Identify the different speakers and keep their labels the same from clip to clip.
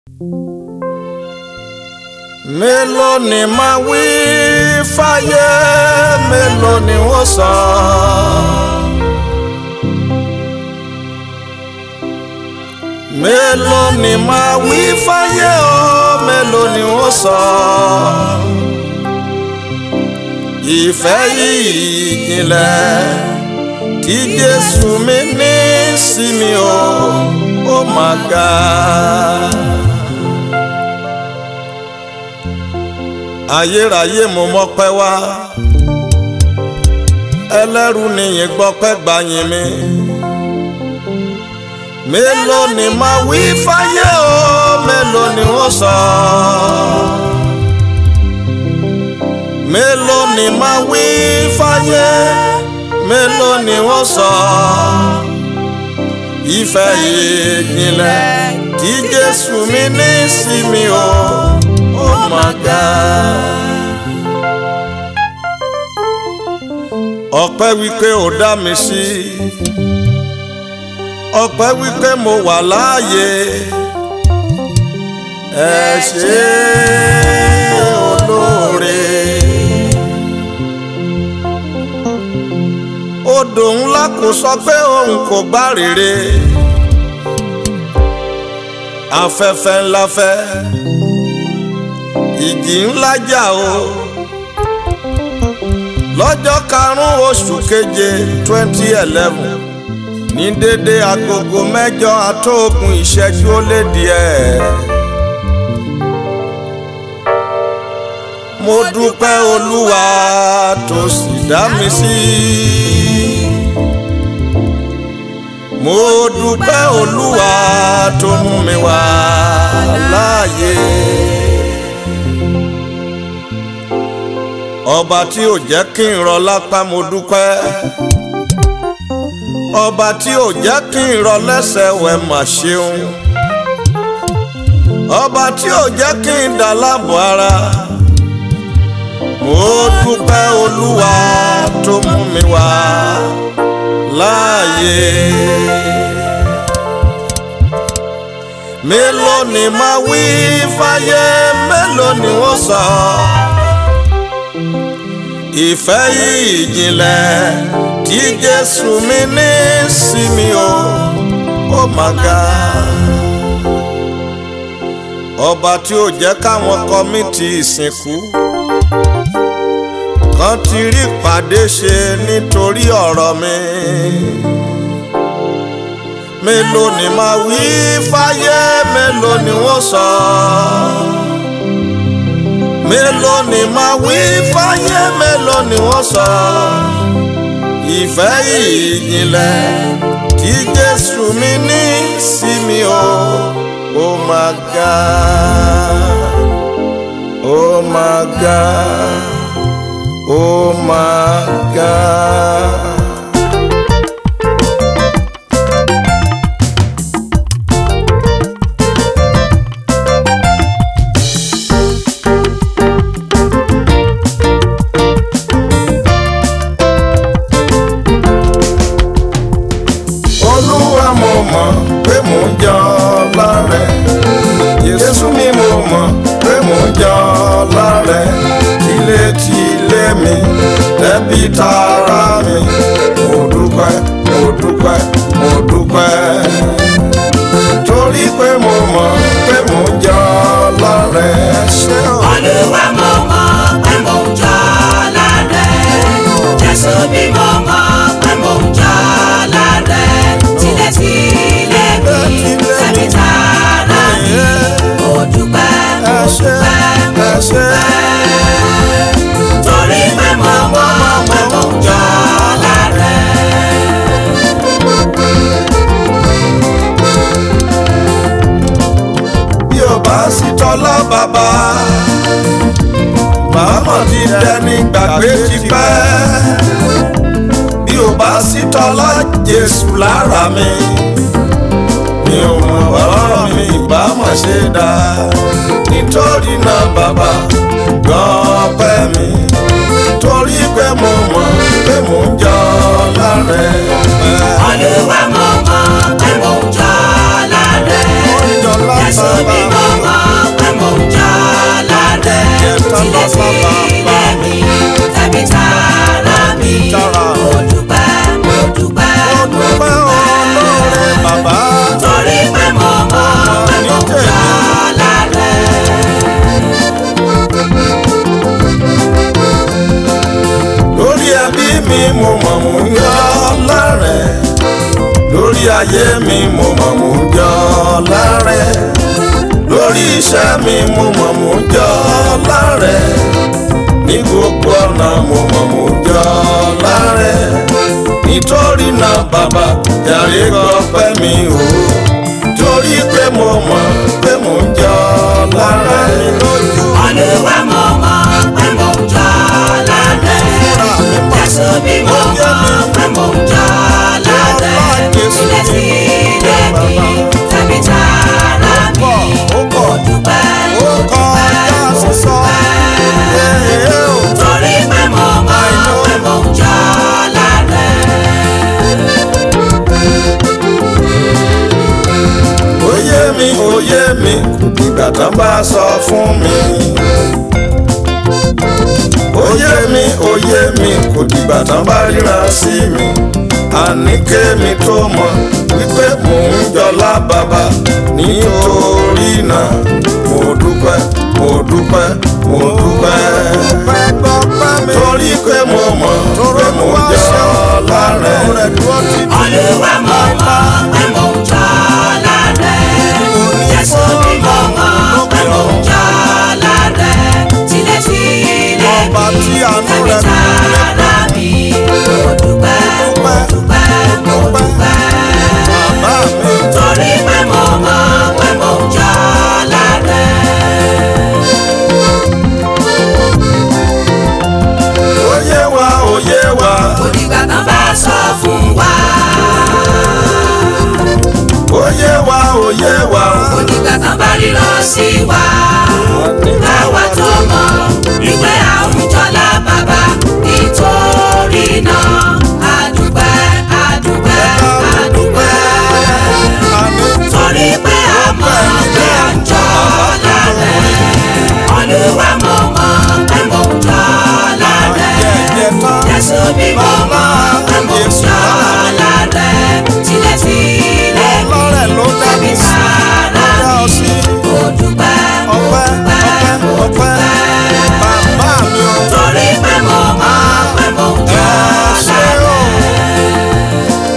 Speaker 1: mélòó ni máa wí fáyé mélòó ni wọ́n sọ. mélòó ni máa wí fáyé o mélòó ni wọ́n sọ. ìfẹ́ yìí ìjìnlẹ̀ tí Jésù mi ní sí mi o ó máa ga. ayérayé mo mọ́pẹ́ wá ẹlẹ́rù nìyẹn gbọ́pẹ́ gbàyìn mi mélòó ni máa wí fáyé o mélòó ni wọ́n sọ mélòó ni máa wí fáyé mélòó ni wọ́n sọ ìfẹ́ ìjìnlẹ̀ tí Jésù mi ní sí mi o ó máa ga. ọpẹ́ wípé ó dá mi sí ọpẹ́ wípé mo wà láàyè ẹ ṣé olóore. odò ńlá kò sọ pé òun kò gbá rere afẹ́fẹ́ ńlá fẹ́ ìjì ńlá jà o lọ́jọ́ karùn-ún oṣù keje twenty eleven ní dédé agogo mẹ́jọ àtóògùn ìṣẹ́jú ó lé díẹ̀. mo dúpẹ́ olúwa tó sì dá mi sí. mo dúpẹ́ olúwa tó mú mi wá láàyè. ọba tí ò jẹ́ kí n rọ lápá mo dúpẹ́ ọba tí ò jẹ́ kí n rọ lẹ́sẹ̀ wẹ̀ mà ṣeun ọba tí ò jẹ́ kí n dà láàbò ara mo dúpẹ́ olúwa tó mú mi wá láàyè mélòó ni máa wí fáyé mélòó ni wọ́n sọ. ìfẹ́ yìí ìjìnlẹ̀ tí Jésù mi ní sí mi o ó máa ga. ọba tí ó jẹ́ káwọn kọ́mítì ìsìnkú kan ti rí pàdé ṣe nítorí ọ̀rọ̀ mi mélòó ni máa wí fáyé mélòó ni wọ́n sọ. mélòó ni máa wí fáyé mélòó ni wọ́n sọ. ìfẹ́ ìjìnlẹ̀ tí Jésù mi ní sí mi o ó máa ga ó máa ga ó máa ga. olúwa mo mọ̀ pé mò ń jọ lárẹ̀ jésù mi mo mọ̀ pé mò ń jọ lárẹ̀ tilétilé mi ẹbí tara mi mo dúpẹ́ mo dúpẹ́ mo dúpẹ́ torí pé mo mọ̀ pé mò ń jọ lárẹ̀ ṣé o.
Speaker 2: Olúwa mo mọ̀ pé mò ń jọ lárẹ̀. Jésù bí mo mọ̀ pé mò ń jọ lárẹ̀. Tilétilé mi, tẹ̀mí tara mi. Mo dúpẹ́, mo
Speaker 1: ẹ ṣé
Speaker 2: dúpẹ́, mo
Speaker 1: ẹ ṣé.
Speaker 2: dúpẹ́. Torí pé mo mọ̀ pé mò ń jọ lárẹ̀.
Speaker 1: bí o bá sí tọ́lá bàbá màmá ti dẹni gbàgbé ti pẹ́ bí o bá sí tọ́lá Jésù lára mi mi ò mọ̀ ọ̀rọ̀ mi ìbá mọ̀ ṣe dá nítorí náà bàbá gan pẹ́ mi torí pé mo mọ̀ pé mò ń jọ lárẹ̀
Speaker 2: Olúwa mo mọ̀ pé mò ń jọ lárẹ̀.
Speaker 1: Mo ń jọ
Speaker 2: Jésù bí mo tilẹ̀ tilẹ̀ mi tàbí tara mi
Speaker 1: Tara.
Speaker 2: mo dúpẹ́ mo dúpẹ́ mo
Speaker 1: dúpẹ́ olóore bàbá.
Speaker 2: torí pé mo mọ̀ pé mo ń
Speaker 1: tèmi.
Speaker 2: jọlá rẹ̀.
Speaker 1: lórí ẹbí mi mo mọ̀ mò ń yọ lárẹ̀ lórí ayé mi mo mọ̀ mò ń yọ lárẹ̀ lórí iṣẹ́ mi mo mọ̀ mò ń yọ lárẹ̀ ní gbogbo ọ̀nà mo mọ̀ mò ń yọ lárẹ̀ nítorí náà bàbá jàre gbọ́pẹ́ mi o torí pé mo mọ̀ pé mò ń yọ lárẹ̀ lójú
Speaker 2: Olúwa mo mọ̀ pé mo ń jọlá rẹ̀. Jésù bí mo mọ̀ pé mo ń jọlá rẹ̀. Tilẹ̀ tilẹ̀ mi tàbí tara mi. Mo dúpẹ́ mo
Speaker 1: ó kọjá
Speaker 2: dúpẹ́ mo
Speaker 1: sísọ.
Speaker 2: dúpẹ́.
Speaker 1: Ee o.
Speaker 2: Torí pé mo mọ̀ pé mo ń jọlá rẹ̀.
Speaker 1: Oyé mi oyé mi ìgbà tán bá sọ fún mi. Oyé mi oyé mi kò dìgbà tán bá ríran sí mi. Àní kémi tó mọ̀ wípé mò ń jọlá bàbá nítorí náà mo dúpẹ́ mo dúpẹ́ mo dúpẹ́. Torí pé mo mọ̀ pé mò ń jọlá rẹ̀.
Speaker 2: Olúwa mo mọ̀ pé mo ń jọlá rẹ̀. Jésù bí mo mọ̀ pé mo ń jọlá rẹ̀. Tilẹ̀ tilẹ̀
Speaker 1: Ọba
Speaker 2: mi
Speaker 1: tí àánú
Speaker 2: tàbí
Speaker 1: rẹ̀
Speaker 2: tara mi. Mo dúpẹ́ mo dúpẹ́ mo dúpẹ́.
Speaker 1: Bàbá mi.
Speaker 2: Torí pé mo mọ̀ pé mo ń jọlá rẹ̀.
Speaker 1: Oyé wa oyé wa
Speaker 2: Onígbà kan bá sọ fún wa.
Speaker 1: oyé wa oyé wa.
Speaker 2: Onígbà kan bá ríran sí wa. Káwa tó mọ̀ wípé àwùjọlá bàbá nítorí náà àdúpẹ́ àdúpẹ́ àdúpẹ́. Torí pé a mọ̀ pé à ń jọlá rẹ̀. Olúwa mo mọ̀ pé mo ń jọlá rẹ̀. Jésù bí mo mọ̀ pé mo ń jọlá rẹ̀. Tilẹ̀ tilẹ̀ mi
Speaker 1: Ọlọ́rẹ̀ ló dá
Speaker 2: tàbí
Speaker 1: mi sí,
Speaker 2: sára
Speaker 1: ló dá ọ sí.
Speaker 2: mi. Mo dúpẹ́ mo
Speaker 1: Ọpẹ́
Speaker 2: dúpẹ́ mo
Speaker 1: ọpẹ́ ọpẹ́
Speaker 2: dúpẹ́.
Speaker 1: bàbá mi o.
Speaker 2: Torí pé mo mọ̀ pé mo ń
Speaker 1: Ẹ
Speaker 2: jọlá
Speaker 1: ṣé o.
Speaker 2: rẹ̀.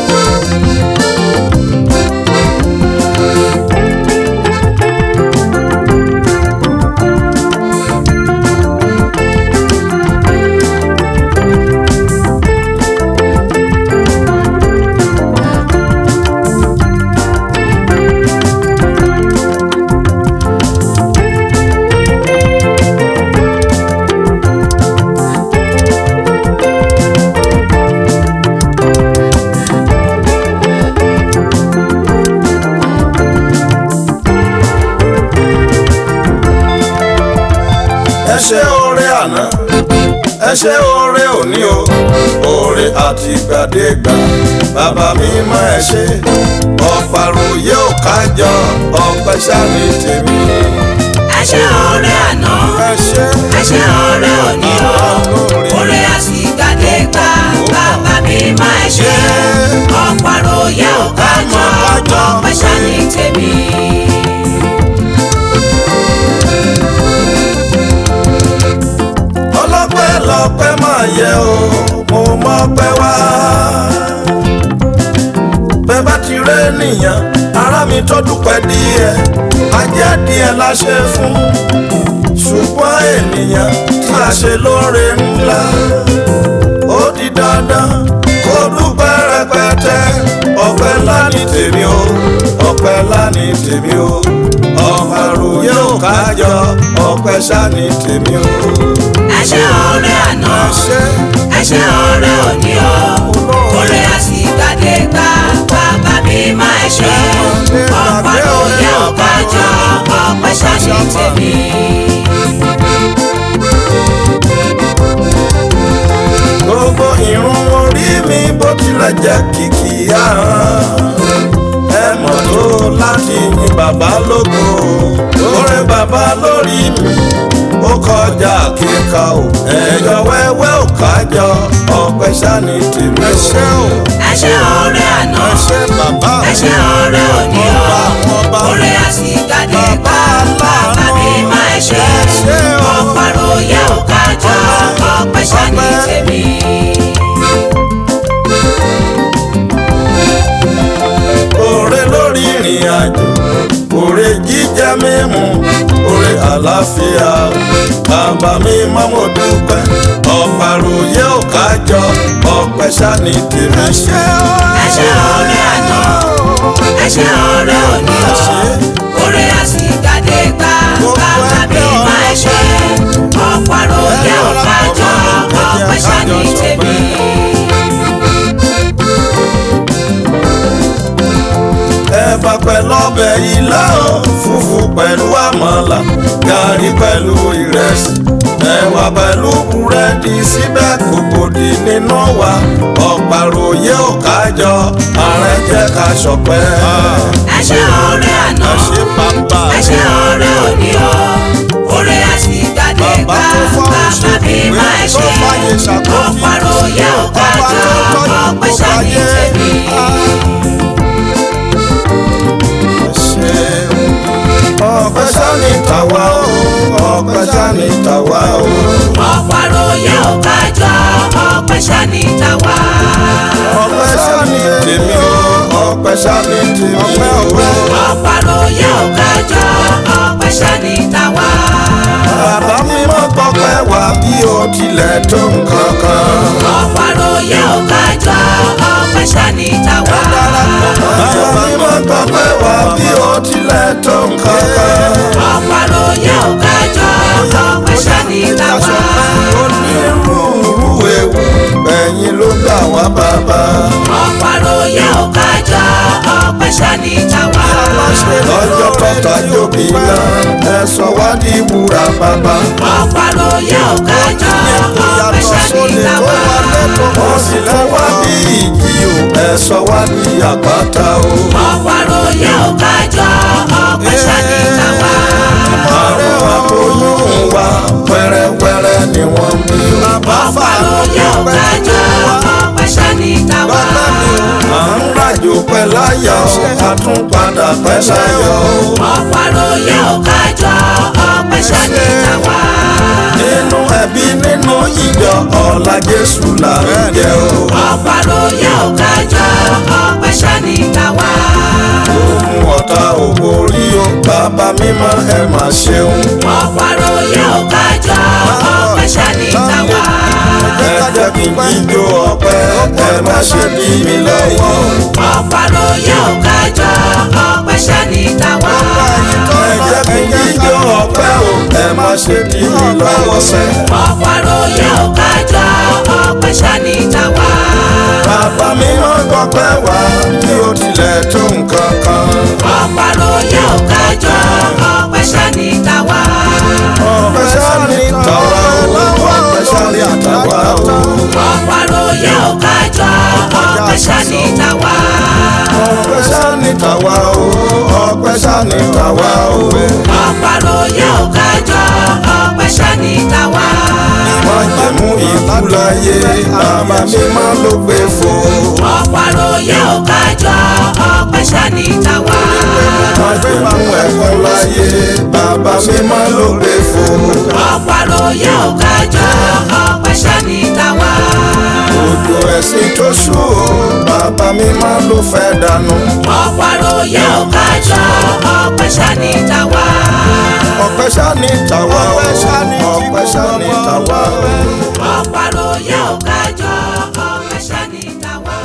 Speaker 1: Ẹ ṣé oore àná ẹ ṣé oore òní o oore àtìgbàdégbà bàbá mi mọ ẹ ṣé ọ̀pàròyé ò kájọ ọpẹ́ ṣáni tèmi.
Speaker 2: Ẹ ṣé ọrẹ àná
Speaker 1: Ẹ ṣé
Speaker 2: ẹ ṣé ọrẹ òní o orí àsìgbàdégbà bàbá mi máa ṣe ọ̀pàròyé ò kájọ ọpẹ́ ṣáni tèmi.
Speaker 1: ọlọ́pẹ́ lọ́pẹ́ máa yẹ o mo mọ̀ pẹ́ wá. bẹ́ẹ̀ bá ti rẹ́ nìyàn ara mi tó dúpẹ́ díẹ̀ ajẹ́ díẹ̀ la ṣe fún ṣùgbọ́n ènìyàn tí a ṣe lóore ńlá ó di dandan kó dúpẹ́ rẹpẹtẹ ọpẹ́ ńlá ní tèmi o ọpẹ́ ńlá ní tèmi o ọ̀pàròyé ò kájọ ọpẹ́ ṣá ní tèmi o.
Speaker 2: ẹ ṣé ọrẹ àná
Speaker 1: ṣé
Speaker 2: ẹ ṣé ọrẹ òní o orí àsìgbàdégbà bàbá mi máa ṣe ọ̀pàròyé ò kájọ ọpẹ́ ṣáni tèmi.
Speaker 1: gbogbo irun orí mi bó tilẹ̀ jẹ́ kìkì ahọ́n ẹ mọ̀ tó láti yin bàbá lógo oore bàbá lórí mi ó kọjá kíkà o ẹ̀yọ wẹ́wẹ́ ò kájọ ọpẹ́ sani tèmi o. ẹ ṣé o
Speaker 2: ẹ ṣé ọ̀rẹ́ àná
Speaker 1: ẹ ṣé bàbá
Speaker 2: ẹ ṣé ọ̀rẹ́ òní o
Speaker 1: ọba ọba
Speaker 2: ọ̀rẹ́ àsìkàdé gbà
Speaker 1: Bàbá
Speaker 2: bàbá mi máa ṣe
Speaker 1: ẹ ṣé o.
Speaker 2: ọ̀pọ̀rọ̀ yẹ ò kájọ ọpẹ́ sani
Speaker 1: ọpẹ́.
Speaker 2: tèmi.
Speaker 1: Oore lórí ìrìn àjò, oore jíjẹ mímu, oore àlàáfíà. Bàbá mi máa mo dúpẹ́, ọ̀pàròyé ò kájọ, ọpẹ́ sani tèmi. Ẹ ṣé o.
Speaker 2: ẹ ṣé ọ̀rẹ́ àná ẹ ṣé ọ̀rẹ́ òní o ọ̀rẹ́ àsìkàdé gbà bàbá mi máa ṣe ọ̀pọ̀rọ̀ yẹ ò kájọ ọpẹ́ sani tèmi.
Speaker 1: ẹ̀bà pẹ̀lú ọbẹ̀ ilá o fùfú pẹ̀lú àmàlà gàrí pẹ̀lú ìrẹsì ẹ̀wà pẹ̀lú búrẹ́dì síbẹ̀ kò gbòdì nínú wa ọ̀pàròyé ò kájọ ààrẹ jẹ́ ká ṣọpẹ́.
Speaker 2: ẹ ṣé ọ̀rẹ́ àná
Speaker 1: ẹ ṣé bàbá
Speaker 2: ẹ ṣé ọ̀rẹ́ òní o ọ̀rẹ́ àsìkàdé
Speaker 1: Bàbá
Speaker 2: gbà
Speaker 1: tó fọ́
Speaker 2: bàbá
Speaker 1: òṣèlú
Speaker 2: mi
Speaker 1: ìwé
Speaker 2: máa
Speaker 1: tó
Speaker 2: ṣe
Speaker 1: fàyè ṣàkóso.
Speaker 2: ọ̀pọ̀rọ̀ yẹ ò
Speaker 1: ọba
Speaker 2: kájọ
Speaker 1: tó tọ́jú
Speaker 2: ọpẹ́
Speaker 1: gbogbo
Speaker 2: sani
Speaker 1: ayé.
Speaker 2: tèmi.
Speaker 1: ọpẹ́ sani tàwa o ọpẹ́ sani tàwa o.
Speaker 2: ọ̀pọ̀rọ̀ yẹ ò kájọ ọpẹ́ sani tàwa.
Speaker 1: ọpẹ́ sani tèmi o ọpẹ́ sani tèmi ọpẹ́ ọpẹ́.
Speaker 2: ọ̀pọ̀rọ̀ yẹ ò kájọ ọpẹ́ sani tàwa.
Speaker 1: bàbá mi mọ gbọpẹ́ wá bí o tilẹ̀ tó nǹkan kan.
Speaker 2: ọ̀pọ̀rọ̀ yẹ ò kájọ ọpẹ́ sani tàwa.
Speaker 1: bàbá mi mọ gbọpẹ́ wá bí o tilẹ̀ tó nǹkan kan.
Speaker 2: ọ̀pọ̀rọ̀ yẹ ò kájọ ọpẹ́ sani tàwa.
Speaker 1: onírúurú ewu ẹ̀yin ló gbà wá bàbá.
Speaker 2: ọ̀pọ̀rọ̀ yẹ ò kájọ ọpẹ́ sani tàwa.
Speaker 1: lọ́jọ́ tọ́ta jóbi náà ẹ sọ wá di wúrà bàbá.
Speaker 2: ọ̀pọ̀rọ̀ yẹ ò kájọ ọpẹ́ sani tàwa.
Speaker 1: wọ́n sì lọ wá bí ìjì o ẹ sọ wá di àpáta o.
Speaker 2: ọ̀pọ̀rọ̀ yẹ ò kájọ ọpẹ́ sani tàwa.
Speaker 1: àwọn aboyún wa wẹ́rẹ́wẹ́rẹ́ ni wọ́n bí o.
Speaker 2: ọ̀pọ̀rọ̀ yẹ ò kájọ ọpẹ́ sani tàwa.
Speaker 1: à ń ràjò pẹ́ láyọ̀ a tún padà pẹ́ láyọ̀ o.
Speaker 2: ọ̀pọ̀rọ̀ yẹ ò kájọ ọpẹ́ sani tàwa.
Speaker 1: nínú ẹbí nínú ìjọ ọ̀la Jésù là ń jẹ o.
Speaker 2: ọ̀pọ̀rọ̀ yẹ ò kájọ ọpẹ́ sani tàwa.
Speaker 1: ohun ọ̀tá òwò rí o bàbá mímọ́ ẹ máa ṣeun.
Speaker 2: ọ̀pọ̀rọ̀ yẹ ò kájọ ọpẹ́ sani tàwa.
Speaker 1: ẹ jẹ́ kí n jíjó ọpẹ́ ẹ má ṣe dí mi lọ́wọ́.
Speaker 2: ọ̀pọ̀rọ̀ yẹ ò kájọ ọpẹ́ sani tàwa.
Speaker 1: ẹ jẹ́ kí n jíjó ọpẹ́ o ẹ má ṣe dí mi lọ́wọ́ sẹ́.
Speaker 2: ọ̀pọ̀rọ̀ yẹ ò kájọ ọpẹ́ sani tàwa.
Speaker 1: bàbá mímọ́ gbọ́pẹ́ wá bí ó tilẹ̀ tó nǹkan kan.
Speaker 2: ọ̀pọ̀rọ̀ yẹ ò kájọ ọpẹ́ sani tàwa.
Speaker 1: ọpẹ́ sani tàwa o ọpẹ́ sani àtàwa o.
Speaker 2: ọ̀pọ̀rọ̀ yẹ ò kájọ ọpẹ́ sani tàwa.
Speaker 1: ọpẹ́ sani tàwa o ọpẹ́ sani tàwa o.
Speaker 2: ọ̀pọ̀rọ̀ yẹ ò kájọ ọpẹ́ sani tàwa.
Speaker 1: wọ́n jẹ́ mú ikú láyé bàbá mímọ́ ló gbé fò.
Speaker 2: ọ̀pọ̀rọ̀ yẹ ò kájọ ọpẹ́ sani tàwa.
Speaker 1: wọ́n jẹ́ mú ẹ̀kọ́ láyé bàbá mímọ́ ló gbé fò.
Speaker 2: ọ̀pọ̀rọ̀ yẹ ò kájọ ọpẹ́ sani tàwa.
Speaker 1: òjò ẹ̀sìn tó ṣú o bàbá mímọ́ ló fẹ́ dànù.
Speaker 2: ọ̀pọ̀rọ̀ yẹ ò kájọ ọpẹ́ sani tàwa.
Speaker 1: ọpẹ́ sani tàwa o ọpẹ́ sani tàwa o.
Speaker 2: ọ̀pọ̀rọ̀ yẹ ò kájọ ọpẹ́ sani tàwa.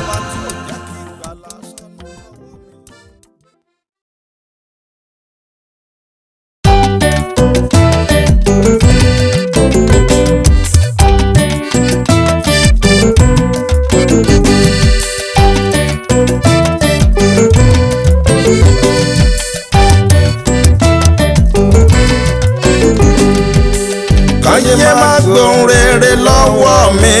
Speaker 1: káyé má gbóhùn rere lọ́wọ́ mi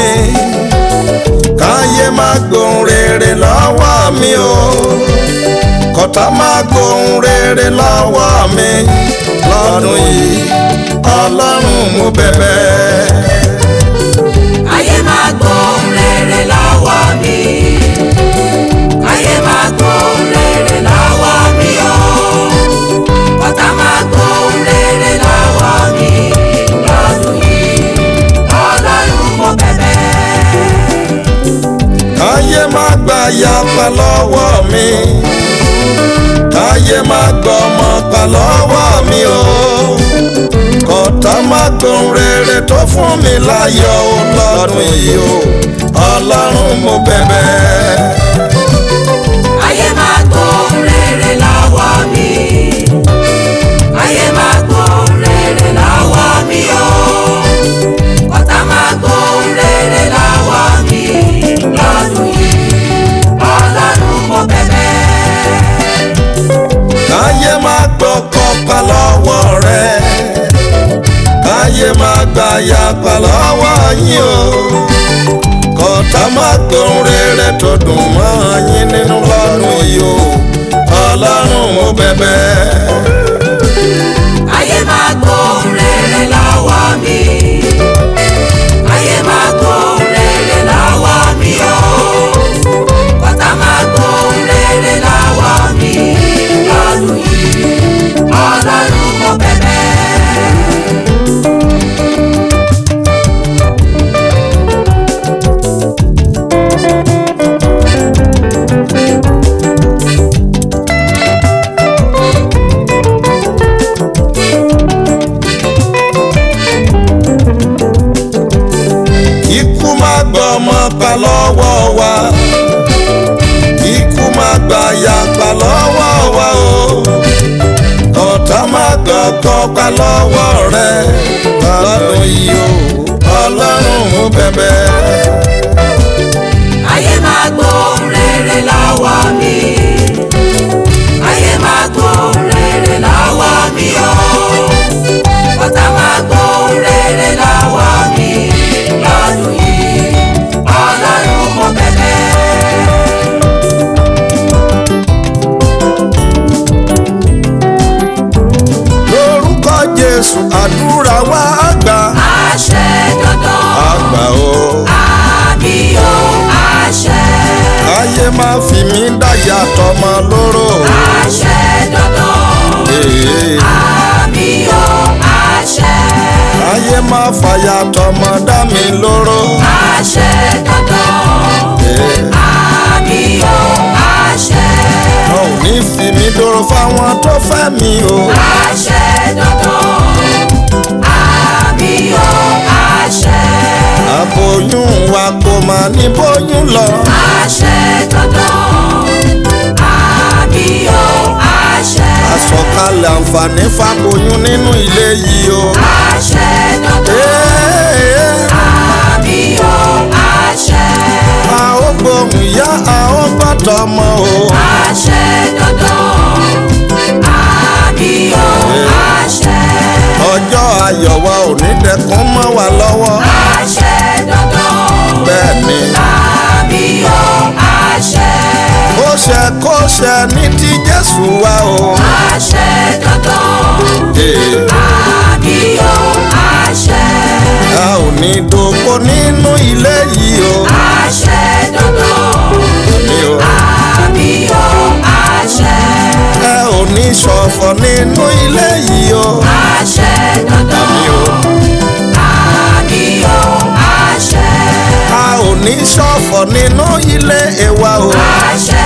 Speaker 1: káyé má gbóhùn rere lọ́wọ́ mi o kọ́tà má gbóhùn rere lọ́wọ́ mi lọ́dún yìí ọlọ́run mo bẹ̀bẹ̀.
Speaker 2: ayé máa gbóhùn rere lọ́wọ́ mi ayé máa gbóhùn rere lọ́wọ́ mi o ọ̀tá máa gbóhùn rere lọ́wọ́ mi lọ́dún yìí ọlọ́run mo bẹ̀bẹ̀.
Speaker 1: káyé má gba yapa lọ́wọ́ mi káyé má gbọ́ ọmọ pa lọ́wọ́ mi o kọ́tà má gbóhùn rere tó fún mi láyọ̀ o lọ́dún yìí o ọlọ́run mo bẹ̀bẹ̀.
Speaker 2: ayé máa gbóhùn rere lọ́wọ́ mi ayé máa gbóhùn rere lọ́wọ́ mi o ọ̀tá máa gbóhùn rere lọ́wọ́ mi lọ́dún yìí ọlọ́run mo bẹ̀bẹ̀.
Speaker 1: káyé má gbọ́ kọ́pa lọ́wọ́ rẹ káyé má gba yapa lọ́wọ́ yín o kọ́tà má gbóhùn rere tó dùn mọ́ yín nínú lọ́dún yìí o ọlọ́run mo bẹ̀bẹ̀.
Speaker 2: ayé máa gbóhùn rere lọ́wọ́ mi ayé máa gbóhùn rere lọ́wọ́ mi o ọ̀tá máa gbóhùn rere lọ́wọ́ mi lọ́dún yìí ọlọ́run mo bẹ̀bẹ̀.
Speaker 1: ikú má gbọ́ ọmọ pa lọ́wọ́ wa ikú má gba yapa lọ́wọ́ wa o ọ̀tá má gbọ́ kọ́pa lọ́wọ́ rẹ lọ́dún yìí o ọlọ́run mo bẹ̀bẹ̀.
Speaker 2: ayé máa gbóhùn rere lọ́wọ́ mi ayé máa gbóhùn rere lọ́wọ́ mi o ọ̀tá máa gbóhùn rere lọ́wọ́ mi lọ́dún yìí ọlọ́run mo bẹ̀bẹ̀.
Speaker 1: lórúkọ jésù àdúrà wa àgbà
Speaker 2: àṣẹ dandan
Speaker 1: àgbà o
Speaker 2: àmì o àṣẹ
Speaker 1: káyé má fi mí dáyà tọmọ lóró
Speaker 2: àṣẹ dandan
Speaker 1: Ee,
Speaker 2: àmì o àṣẹ
Speaker 1: káyé má fàyà tọmọ dá mi lóró
Speaker 2: àṣẹ dandan.
Speaker 1: Ee,
Speaker 2: àmì o àṣẹ
Speaker 1: wọn ò ní fi mí dúró fáwọn tó fẹ́ mi o
Speaker 2: àṣẹ dandan àmì o àṣẹ
Speaker 1: àbòyún wa kò má ní bóyún lọ
Speaker 2: àṣẹ dandan àmì o àṣẹ
Speaker 1: àsọkalẹ̀ àǹfààní fàbòyún nínú ilé yìí o.
Speaker 2: àṣẹ dandan
Speaker 1: Ee,
Speaker 2: àmì o àṣẹ
Speaker 1: a ó gbóhùn ìyá a ó gbọ́dọ̀ ọmọ o.
Speaker 2: àṣẹ dandan àmì o àṣẹ
Speaker 1: ọjọ́ ayọ̀ wa ò ní dẹkùn mọ́ wa lọ́wọ́.
Speaker 2: àṣẹ dandan.
Speaker 1: bẹ́ẹ̀ ni
Speaker 2: àmì o àṣẹ
Speaker 1: ó ṣe kó ṣe ní ti jésù wa o.
Speaker 2: àṣẹ dandan
Speaker 1: Ee,
Speaker 2: àmì o àṣẹ
Speaker 1: a ò ní dòpò nínú ilé yìí o.
Speaker 2: àṣẹ dandan
Speaker 1: mi o.
Speaker 2: àmì o àṣẹ
Speaker 1: ẹ ò ní ṣọ̀fọ̀ nínú ilé yìí o.
Speaker 2: àṣẹ dandan
Speaker 1: mi o.
Speaker 2: àmì o àṣẹ
Speaker 1: a ò ní ṣọ̀fọ̀ nínú ilé ẹ̀wà o.
Speaker 2: àṣẹ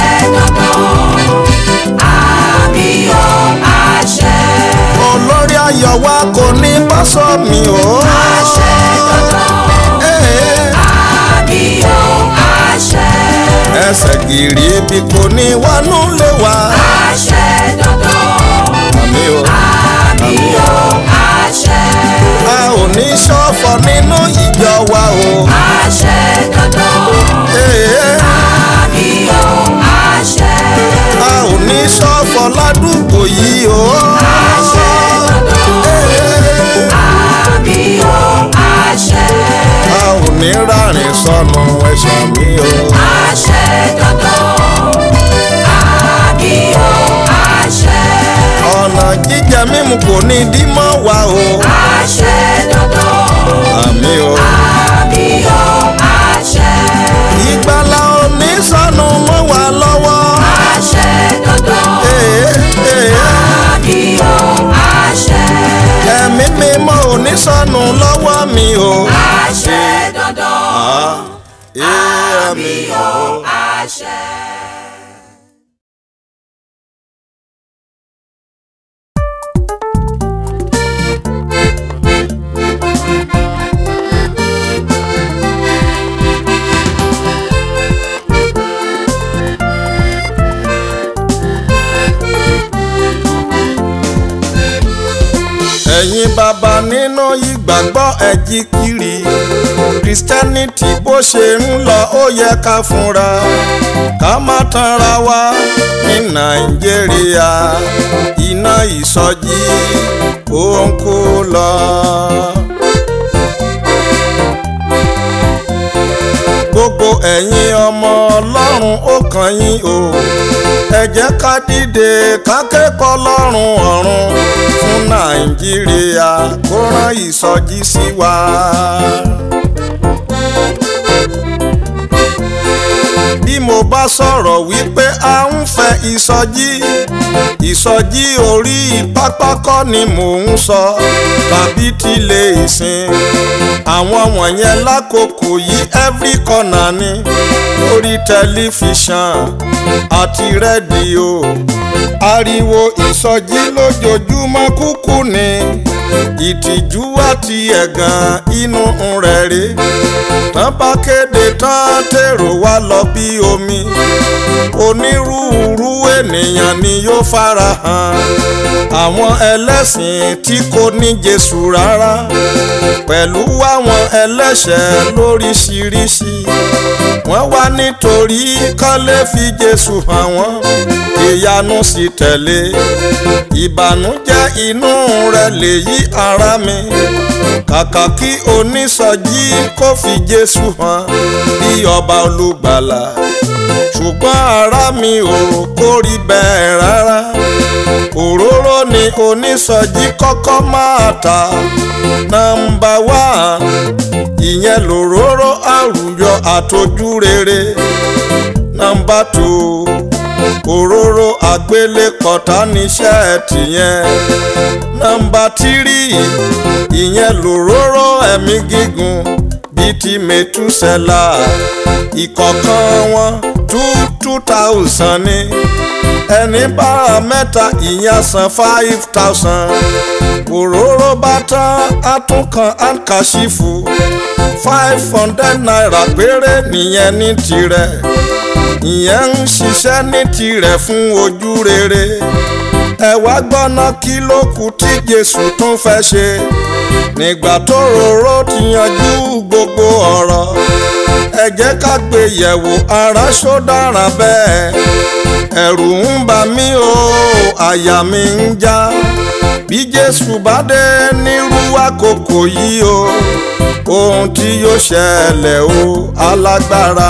Speaker 2: dandan àmì o àṣẹ
Speaker 1: olórí ayọ̀ wa kò ní bá sọ mi o.
Speaker 2: àṣẹ dandan.
Speaker 1: Ee,
Speaker 2: àmì o àṣẹ
Speaker 1: ẹsẹ̀ gìrì ibi kò ní wọnú lé wa.
Speaker 2: àṣẹ dandan
Speaker 1: àmì o.
Speaker 2: àmì o àṣẹ
Speaker 1: a ò ní ṣọ̀fọ̀ nínú ìjọ wa o.
Speaker 2: àṣẹ dandan
Speaker 1: Ee,
Speaker 2: àmì o àṣẹ
Speaker 1: a ò ní ṣọ̀fọ̀ ládùúgbò yìí o.
Speaker 2: àṣẹ dandan
Speaker 1: Ee,
Speaker 2: àmì o àṣẹ
Speaker 1: a ò ní rárìn sọnù ẹ̀ṣẹ̀ mi o.
Speaker 2: àṣẹ dandan àmì o àṣẹ
Speaker 1: ọ̀nà jíjẹ mímu kò ní dí mọ́ wa o.
Speaker 2: àṣẹ dandan
Speaker 1: èmi
Speaker 2: o
Speaker 1: ò.
Speaker 2: àṣẹ.
Speaker 1: ẹ̀yin bàbá nínú ìgbàgbọ́ ẹ̀jí kiri christianity bó ṣe ń lọ ó yẹ ká fúnra ká má tanra wa ní nàìjíríà iná ìsọjí ó ń kú lọ. gbogbo ẹ̀yin ọmọ ọlọ́run ó kàn yín o ẹ jẹ́ ká dìde ká kẹ́kọ̀ọ́ lọ́rùn ọ̀run fún nàìjíríà kó rán ìsọjí sí wa. bí mo bá sọ̀rọ̀ wípé a ń fẹ́ ìsọjí ìsọjí orí pápákọ̀ ni mò ń sọ tàbí tilé ìsìn àwọn wọ̀nyẹn lákòókò yìí every corner ni lórí tẹlifíṣàn àti rédíò ariwo ìsọjí lójoojúmọ́ kúkú ni ìtìjú àti ẹ̀gàn inú rẹ̀ rè tán bá kéde tán tèrò wá lọ bí omi onírúurú ènìyàn ni yóò farahàn àwọn ẹlẹ́sìn tí kò ní Jésù rárá pẹ̀lú àwọn ẹlẹ́ṣẹ̀ lóríṣiríṣi wọ́n wá nítorí kán lè fi Jésù hàn wọ́n ìyanu sì tẹ̀lé ìbànújẹ́ inú rẹ̀ lè yí ara mi kàkà kí onísọjí kó fi Jésù hàn bí ọba olùgbàlà ṣùgbọ́n ara mi ò kórìí bẹ́ẹ̀ rárá òróró ni onísọjí kọ́kọ́ máa ta nọ́mbà wá ìyẹn lòróró àrùyọ àtọ́jú rere nọ́mbà tù òróró àgbélépọ̀tà níṣẹ́ tìyẹn nọ́mbà tírì ìyẹn lòróró ẹ̀mí gígùn bíi ti mẹ́túsẹ́là ìkọ̀ọ̀kan wọn two two thousand ni ẹni bára mẹ́ta ìyẹn san five thousand òróró bá tán àtúnkàn àǹkàṣìfù five hundred naira péré nìyẹn ní tirẹ̀ ìyẹn ń ṣiṣẹ́ ní tirẹ̀ fún ojú rere ẹ wá gbọ́ná kí ló kù tí Jésù tún fẹ́ ṣe nígbà tó roró ti yanjú gbogbo ọ̀rọ̀ ẹ jẹ́ ká gbé yẹ̀wò ara ṣó dára bẹ́ẹ̀ ẹ̀rù ń bà mí o àyà mi ń já bí Jésù bá dé nírú àkókò yìí o ohun tí yóò ṣẹlẹ̀ o alágbára.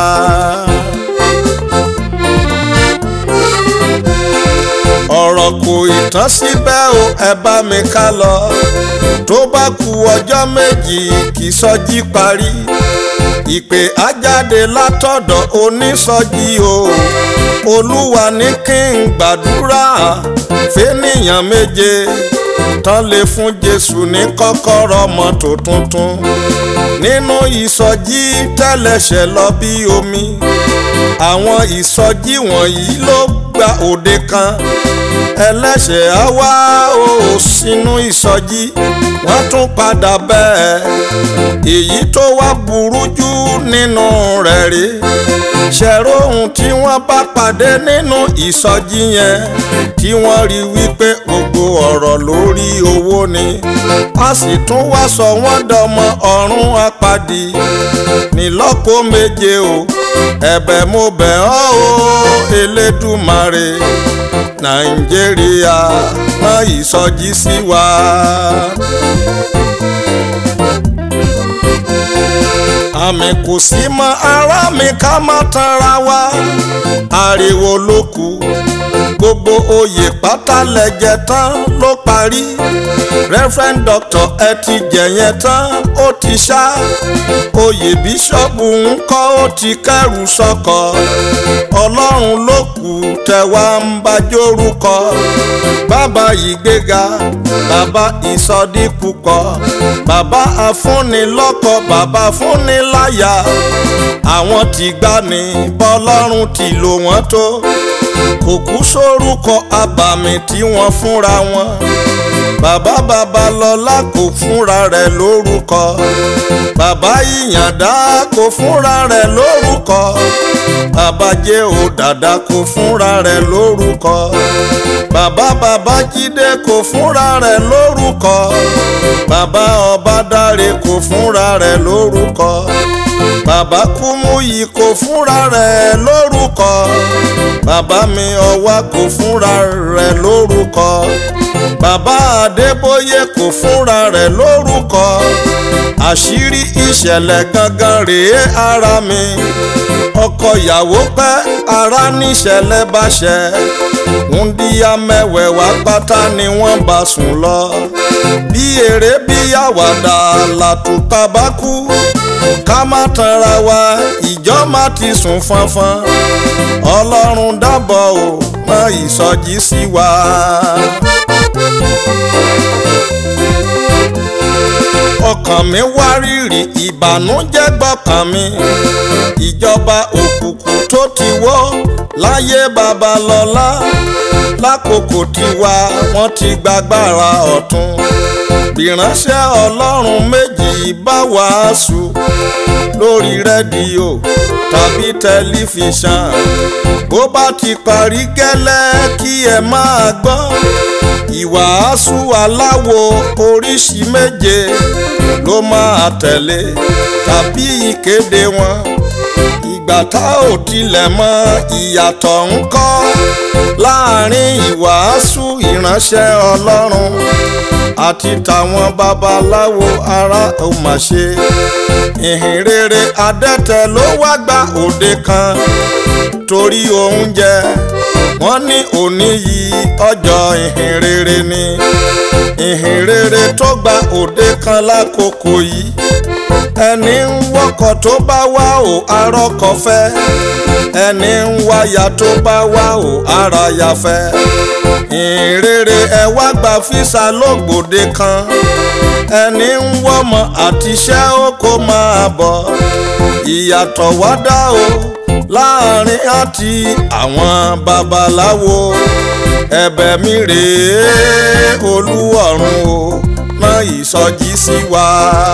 Speaker 1: ọ̀rọ̀ kò ìtàn síbẹ̀ o ẹ bá mi ká lọ tó bá ku ọjọ́ méjì kì í sọjí parí ìpè ajáde látọ̀dọ̀ onísọjí o olúwa ní kí n gbàdúrà fẹ́nìyàn méje tán lè fún jésù ní kọ́kọ́rọ́ mọ́tò tuntun nínú ìsọjí tẹ́lẹ̀ṣẹ̀ lọ bí omi àwọn ìsọjí wọ̀nyí ló gba òde kan ẹlẹ́ṣẹ̀ á wá o sínú ìsọjí wọ́n tún padà bẹ́ẹ̀ èyí tó wá burú jù nínú rẹ̀ rí ṣẹ̀rọ ohun tí wọ́n bá pàdé nínú ìsọjí yẹn tí wọ́n rí wípé gbogbo ọ̀rọ̀ lórí owó ni a sì tún wá sọ wọ́n dọmọ ọ̀run apàdé nílọ́kọ méje o ẹ̀bẹ̀ mo bẹ̀ ọ́ o Elédùmarè Nàìjíríà rán ìsọjí sí wa. àmì kò sí mọ́ ará mi ká má tanra wa ariwo ló kù gbogbo oyè pátá lẹ́jẹ̀ tán ló parí reverend doctor ẹ ti jẹ̀yẹn tán ó ti ṣá oyè bíṣọ́ọ̀bù ń kọ́ ó ti kẹ́rù sọ́kọ ọlọ́run ló kù tẹ̀wá ń bá jórúkọ bàbá ìgbéga bàbá ìsọdípúpọ̀ bàbá afúnilọ́kọ bàbá fúnniláyà àwọn tí gbà ní bọ́lọ́run ti lò wọ́n tó kò kú sórúkọ abàmì tí wọ́n fúnra wọn bàbá babalọ́lá kò fúnra rẹ̀ lórúkọ bàbá ìyàndá kò fúnra rẹ̀ lórúkọ bàbá jẹ́ ò dàda kò fúnra rẹ̀ lórúkọ bàbá babájídé kò fúnra rẹ̀ lórúkọ bàbá ọbádáre kò fúnra rẹ̀ lórúkọ bàbá kúmúyì kò fúnra rẹ̀ lórúkọ bàbá mi ọwá kò fúnra rẹ̀ lórúkọ bàbá adébóyè kò fúnra rẹ̀ lórúkọ àṣírí ìṣẹ̀lẹ̀ gangan rèé ara mi ọkọ ìyàwó pẹ́ ara níṣẹ̀lẹ̀ bá ṣẹ wúndíá mẹ́wẹ̀ẹ̀wá pátá ni wọ́n bá sùn lọ bí eré bí àwàdà làtúkà bá kú ká má tanra wa ìjọ má ti sùn fanfan ọlọ́run dábọ̀ ò mọ ìsọjí sí wa. ọkàn mi wá rírì ìbànújẹ́ gbọ́kàn mi ìjọba òkùnkùn tó ti wọ́ láyé babalọ́lá lákòókò tiwa wọ́n ti gbàgbára ọ̀tún ìránṣẹ́ ọlọ́run méjì bá wàásù lórí rédíò tàbí tẹlifíṣàn bó bá ti parí gẹ́lẹ́ kí ẹ máa gbọ́ ìwàásù aláwo oríṣi méje ló máa tẹ̀lé tàbí ìkéde wọn ìgbà tá ò tilẹ̀ mọ ìyàtọ̀ ń kọ́ láàrin ìwàásù ìránṣẹ́ ọlọ́run àti tàwọn babaláwo ara ò mà ṣe ìhìn rere adẹ́tẹ̀ ló wá gba òde kan torí oúnjẹ wọ́n ní òní yìí ọjọ́ ìhìn rere ni ìhìn rere tó gba òde kan lákòókò yìí ẹni ń wọkọ̀ tó bá wá ò arọ́kọ̀ fẹ́ ẹni ń wáyà tó bá wá ò ara ya fẹ́ ìrere ẹ wá gba físà lógbòde kan ẹni ń wọ́mọ àtiṣẹ́ ó kó máa bọ̀ ìyàtọ̀ wá dá o láàrin àti àwọn babaláwo ẹ̀bẹ̀ mi rèé olúwọ̀run o rán ìsọjí sí wa.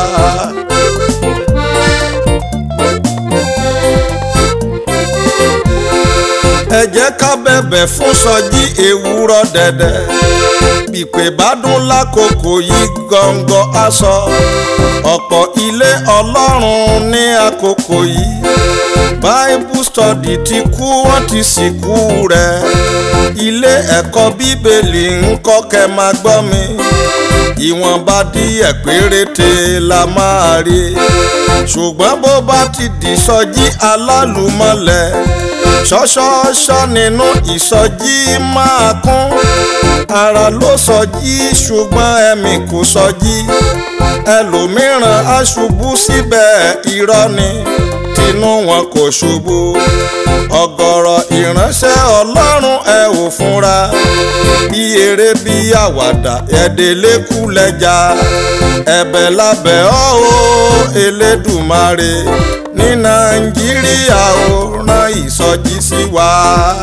Speaker 1: ẹ jẹ́ ká bẹ̀bẹ̀ fún sọjí ewúrọ̀ dẹ̀dẹ̀ pípé bá dún lákòókò yìí gọ́ngọ́ aṣọ ọ̀pọ̀ ilé ọlọ́run ní àkókò yìí bible study ti kú wọ́n ti sìnkú rẹ̀ ilé ẹ̀kọ́ bíbélì ń kọ́ kẹ́ máa gbọ́ mi ìwọ̀nba díẹ̀ péréte la máa rí ṣùgbọ́n bó bá ti di sọjí alálùmọ́lẹ̀ ṣọ́ṣọ́ṣọ́ nínú ìsọjí máa kún ara ló sọjí ṣùgbọ́n ẹ̀mí kò sọjí ẹlòmíràn á ṣubú síbẹ̀ irọ́ ni tinú wọn kò ṣubú ọ̀gọ̀rọ̀ ìránṣẹ́ ọlọ́run ẹ ò fúnra bí eré bí àwàdà ẹ̀ẹ́dẹ́lẹ́kù lẹ́jà ẹ̀bẹ̀ lábẹ́ ọ́ o elédùmarè ní nàìjíríà ó rán ìsọjí sí wa.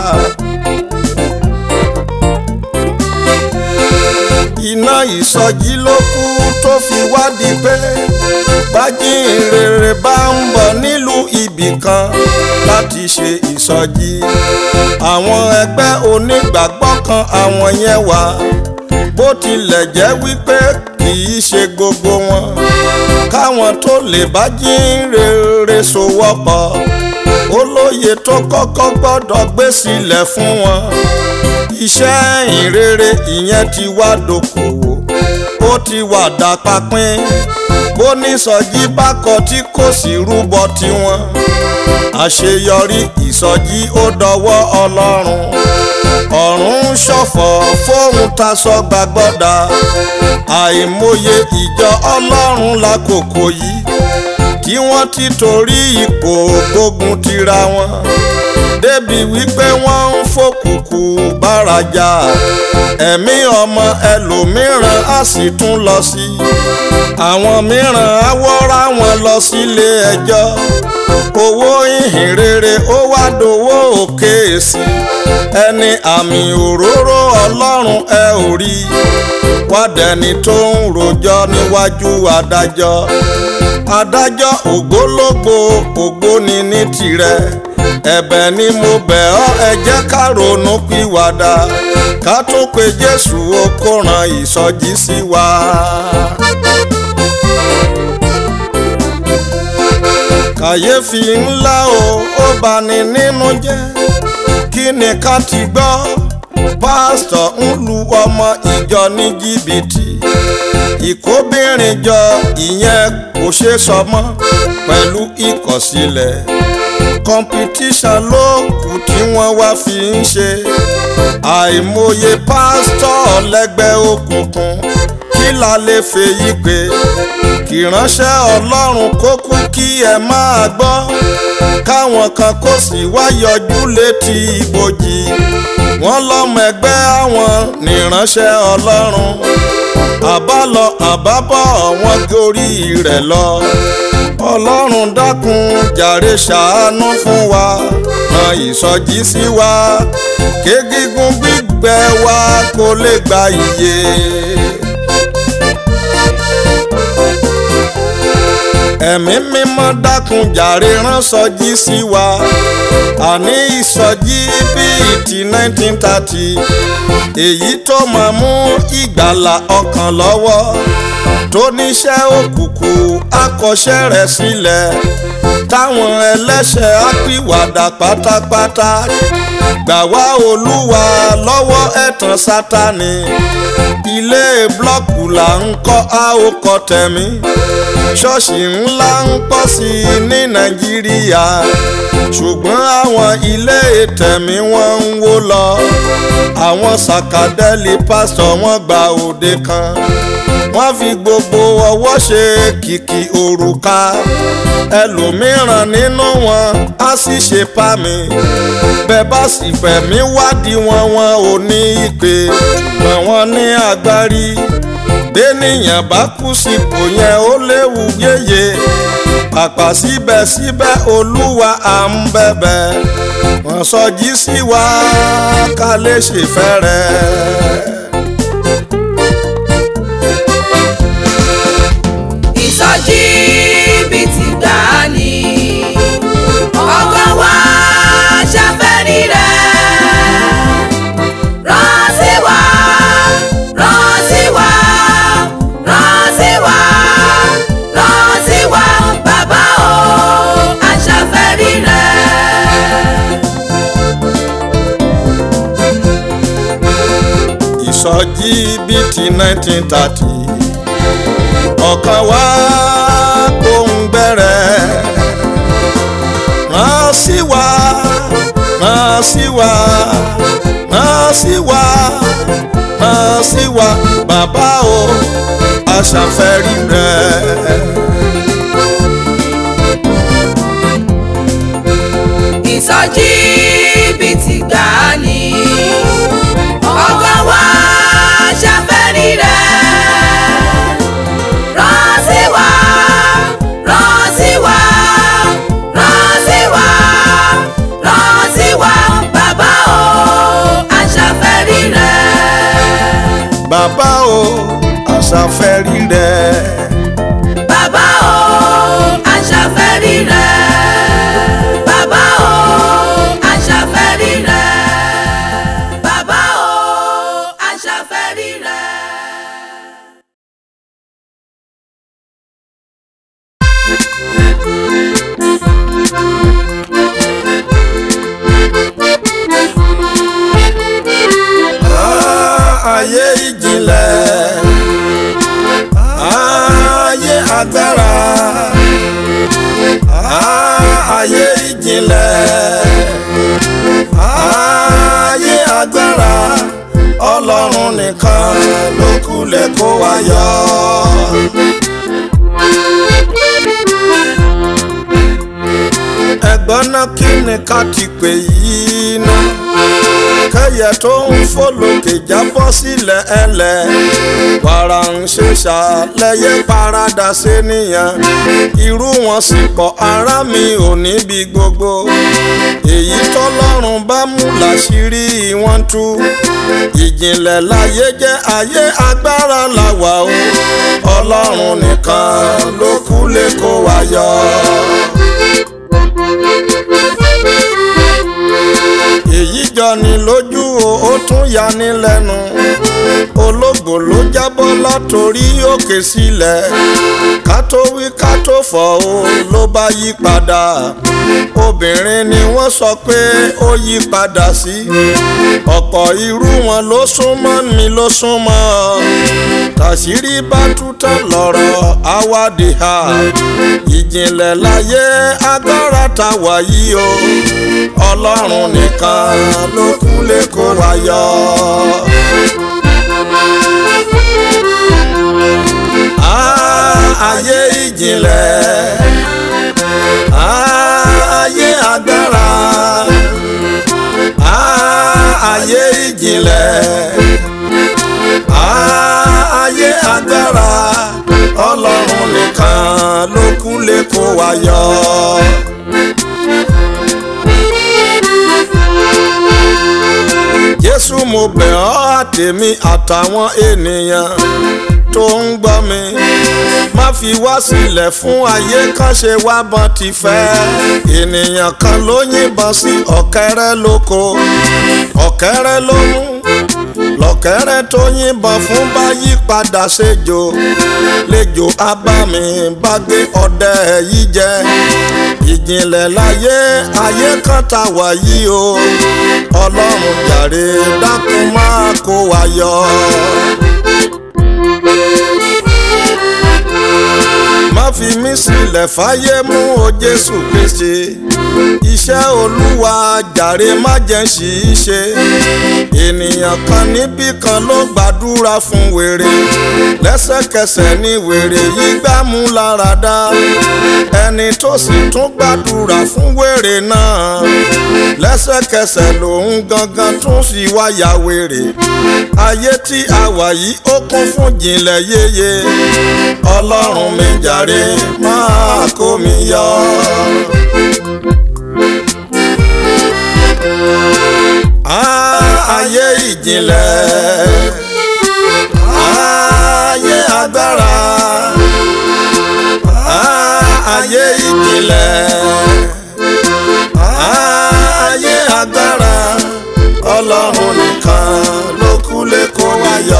Speaker 1: iná ìsọjí ló kú tó fi wádìí pé bájínrere bá ń bọ̀ nílùú ibì kan láti ṣe ìsọjí àwọn ẹgbẹ́ onígbàgbọ́ kan àwọn yẹn wà bó tilẹ̀ jẹ́ wípé kì í ṣe gbogbo wọn káwọn tó lè bájínrere sowọ́pọ̀ olóye tó kọ́kọ́ gbọ́dọ̀ gbé sílẹ̀ fún wọn iṣẹ́ ìrere ìyẹn ti wá dókòwò ó ti wà dápapín bó ní sọjí bá kọ tí kò sí rúbọ tiwọn àṣeyọrí ìsọjí ó dọwọ́ ọlọ́run ọ̀run ṣọ̀fọ̀ fóun taṣọ gbàgbọ́dà àìmọye ìjọ ọlọ́run lákòókò yìí tí wọ́n ti torí ipò gbógun tira wọn débi wípé wọ́n ń fòkùkù bárajà ẹ̀mí ọmọ ẹlòmíràn á sì tún lọ sí àwọn mìíràn á wọ́ra wọn lọ sílé ẹjọ́ owó ìhìn rere ó wá dowó òkè sí ẹni àmì òróró ọlọ́run ẹ ò rí wádẹni tó ń rojọ́ níwájú adájọ́ adájọ́ ògbólógbò ògbóni ní tirẹ̀ ẹ̀bẹ̀ ni mo bẹ̀ ọ́ ẹ jẹ́ ká ronú pìwàdà ká tó pe jésù ó kó ran ìsọjí sí wa. kàyéfì ńlá o ó bani nínú jẹ́ kí ni ká ti gbọ́ pásítọ̀ ń lu ọmọ ìjọ ní jìbìtì ìkóbìnrin jọ ìyẹn kò ṣe sọ mọ́ pẹ̀lú ìkọ̀sílẹ̀ kọmpitíṣàn ló kù tí wọ́n wá fi ń ṣe àìmọye pásítọ̀ lẹ́gbẹ́ òkùnkùn kí la lè fèyí pé kì ránṣẹ́ ọlọ́run kó kú kí ẹ máa gbọ́ káwọn kan kó sì wá yọjú létí ibojì wọ́n lọ́mọ ẹgbẹ́ àwọn nìránṣẹ́ ọlọ́run àbálọ àbábọ̀ wọn gorí rẹ̀ lọ ọlọ́run dákun jàre ṣàánú fún wa ran ìsọjí sí wa kégígún gbígbẹ wa kó lè gba iye. ẹ̀mí mímọ́ dákun jàre rán sọjí sí wa àní ìsọjí bíi ti nineteen thirty èyí tó máa mú ìgbàlà ọkàn lọ́wọ́ tó níṣẹ́ òkùnkùn akọṣẹ́ rẹ̀ sílẹ̀ táwọn ẹlẹ́ṣẹ̀ á pìwàdà pátápátá gbà wá olúwa lọ́wọ́ ẹ̀tàn sátani ilé blọ́ọ̀kù là ń kọ́ a ó kọ́ tẹ̀mí ṣọ́ọ̀ṣì ńlá ń pọ̀ sí i ní nàìjíríà ṣùgbọ́n àwọn ilé tẹ̀mí wọ́n ń wó lọ àwọn sàkàdẹ́lì pásítọ̀ wọ́n gba òde kan wọ́n fi gbogbo ọwọ́ ṣe kìkì òrùka ẹlòmíràn nínú wọn á sì ṣe pa mi bẹ́ẹ̀ bá sì fẹ̀mí wádìí wọn wọn ò ní ìpè ṣùgbọ́n wọn ní agbárí béèyàn bá kú sípò yẹn ó léwu yéye pàpà síbẹ̀síbẹ̀ olúwa à ń bẹ̀bẹ̀ wọ́n sọjí sí wa ká lè ṣèfẹ́ rẹ̀.
Speaker 2: ìsọjí bíi ti gbà ní ọkàn wa ṣàfẹ́rí rẹ̀ rán sí wa rán sí wa rán sí wa rán sí wa bàbá o aṣàfẹ́rí rẹ̀.
Speaker 1: ìsọjí bíi ti nineteen thirty ọ̀kan wá kó ń bẹ̀rẹ̀ rán sí wa rán sí wa rán sí wa rán sí wa bàbá o aṣàfẹ́rí rẹ̀.
Speaker 2: ìsọjí bíi ti gbà ní ọkàn wa ṣàfẹ́rí rẹ̀ rán sí wa rán sí wa rán sí wa rán sí wa bàbá o aṣàfẹ́rí rẹ̀
Speaker 1: bàbá o aṣàfẹ́rí rẹ̀.
Speaker 2: bàbá o aṣàfẹ́rí rẹ̀ bàbá o aṣàfẹ́rí rẹ̀ bàbá o aṣàfẹ́rí rẹ̀.
Speaker 1: Ah, ayé ìjìnlẹ̀ ayé agbára Ah, ayé ìjìnlẹ̀ ayé agbára. ọlọ́run nìkan ló kú lè kó wa yọ. ẹ̀gbọ́n náà kí ni ká ti pè yìí ná kẹyẹ tó ń fò lókè jábọ́ sílẹ̀ ẹlẹ̀ wàrà ń ṣe ṣàlẹ́yẹ parada sénìyàn irú wọn sì pọ̀ ara mi ò níbi gbogbo èyí tọ́lọ́run bá mú láṣìírí wọn tú ìjìnlẹ̀ láyé jẹ́ ayé agbára làwà o ọlọ́run nìkan ló kú lè kó wa yọ. èyí jọni lójú o ó tún yani lẹ́nu ológbò ló jábọ́ látòrí òkè sílẹ̀ ká tó wí ká tó fọ̀ o ló bá yí padà obìnrin ni wọ́n sọ pé ó yí padà sí ọ̀pọ̀ irú wọn ló súnmọ́ mi ló súnmọ́ ọ tàṣírí bá tútàn lọ́rọ̀ àwádìí ha ìjìnlẹ̀ láyé agbára ta wà yìí o ọlọ́run nìkan ló kú lè kó wa yọ. Ah, ayé ìjìnlẹ̀ Ah, ayé agbára Ah, ayé ìjìnlẹ̀ Ah, ayé agbára ọlọ́run nìkan ló kú lè kó wa yọ. jésù mo bẹ̀ ọ́ àtèmi àtàwọn ènìyàn tó ń gbọ́ mi má fi wá sílẹ̀ fún ayé kan ṣe wá bọ́n ti fẹ́ ènìyàn kan ló yìnbọn sí ọ̀kẹ́rẹ́ lóko ọ̀kẹ́rẹ́ ló mú lọ́kẹ́rẹ́ tó yìnbọn fún bá yí padà ṣèjò lẹ́jọ́ abámi bá gbé ọdẹ yìí jẹ ìjìnlẹ̀ láyé ayé kan tá wà yìí o ọlọ́run jàre dákun máa kó wa yọ. má fi mí sílẹ̀ fáyé mú o jésù kristi iṣẹ́ olúwa jàre má jẹ́ ṣì í ṣe ènìyàn kan níbì kan ló gbàdúrà fún wèrè lẹ́sẹ̀kẹsẹ̀ ni wèrè yìí gbámú lára dá ẹni tó sì tún gbàdúrà fún wèrè náà lẹ́sẹ̀kẹsẹ̀ lòun gangan tún sì wáyà wèrè ayé tí a wà yìí ó kún fún jìnlẹ̀ yéye ọlọ́run mi jàre máa kó mi yọ. Ah, ayé ìjìnlẹ̀ ayé agbára Ah, ayé ìjìnlẹ̀ ayé agbára ọlọ́run nìkan ló kú lè kó wa yọ.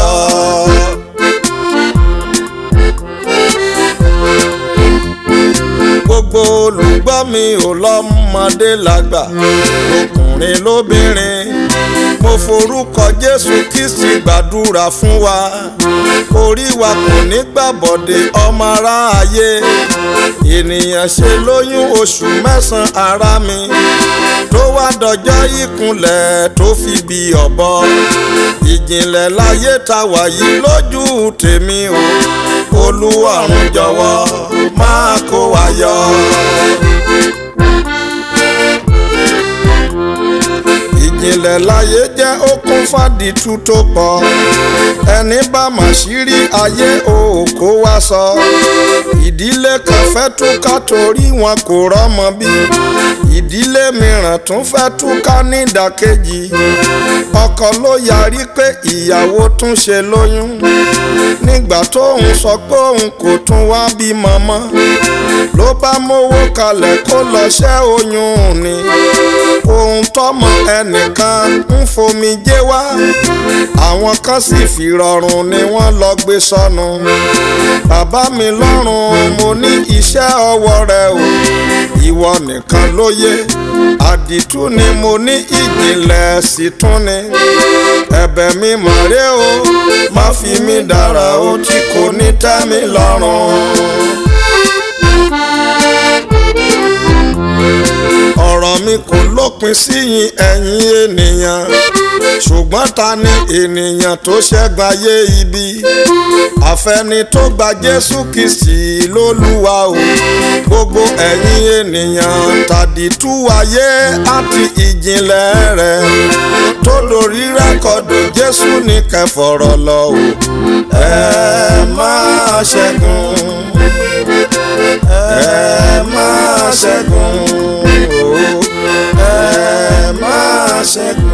Speaker 1: gbogbo olùgbọ́ mi ò lọ́mọdé lágbà lọkùnrin lóbìnrin mo forúkọ jésù kristi gbàdúrà fún wa orí wa kò ní gbàbọ̀dé ọmọ aráyé ènìyàn ṣe lóyún oṣù mẹ́sàn-án ara mi tó wá dọjọ́ ìkúnlẹ̀ tó fi bí ọ̀bọ ìjìnlẹ̀ láyé ta wà yìí lójú tèmi o olúwarùn jọ̀wọ́ máa kó wa yọ. ìjìnlẹ̀ láyé jẹ́ okun fàdìtú tó pọ̀ ẹni bá mà ṣírí ayé òkó wá sọ ìdílé kan fẹ́ túká torí wọn kò rọ́mọ bí ìdílé mìíràn tún fẹ́ túká nídàkejì ọkọ ló yarí pé ìyàwó tún ṣe lóyún nígbà tóun sọ pé òun kò tún wá bímọ mọ́ ló bá mówó kalẹ̀ kó lọ ṣẹ́ oyún ni ohun tọ́mọ ẹnìkan ń fomi jẹ́ wá àwọn kan sì fi rọrùn ni wọ́n lọ gbé sọnù bàbá mi lọ́rùn mo ní iṣẹ́ ọwọ́ rẹ o ìwọ nìkan ló yé àdìtú ni mo ní ìjìnlẹ̀ sí tún ni ẹ̀bẹ̀ mi mọ̀ ré o má fi mí dára o tí kò ní tẹ́ mi lọ́rùn. ọ̀rọ̀ mi kò lópin sí yín ẹ̀yin ènìyàn ṣùgbọ́n ta ni ènìyàn tó ṣẹ́gun ayé ibi àfẹni tó gba Jésù Kristi lólúwa o gbogbo ẹ̀yin ènìyàn tàdítú ayé àti ìjìnlẹ̀ rẹ̀ tó lórí rẹ́kọ̀dù Jésù ní kẹfọ̀rọ̀ lọ o ẹ máa ṣẹ́gun ẹ máa ṣẹ́gun o ẹ máa ṣẹ́gun.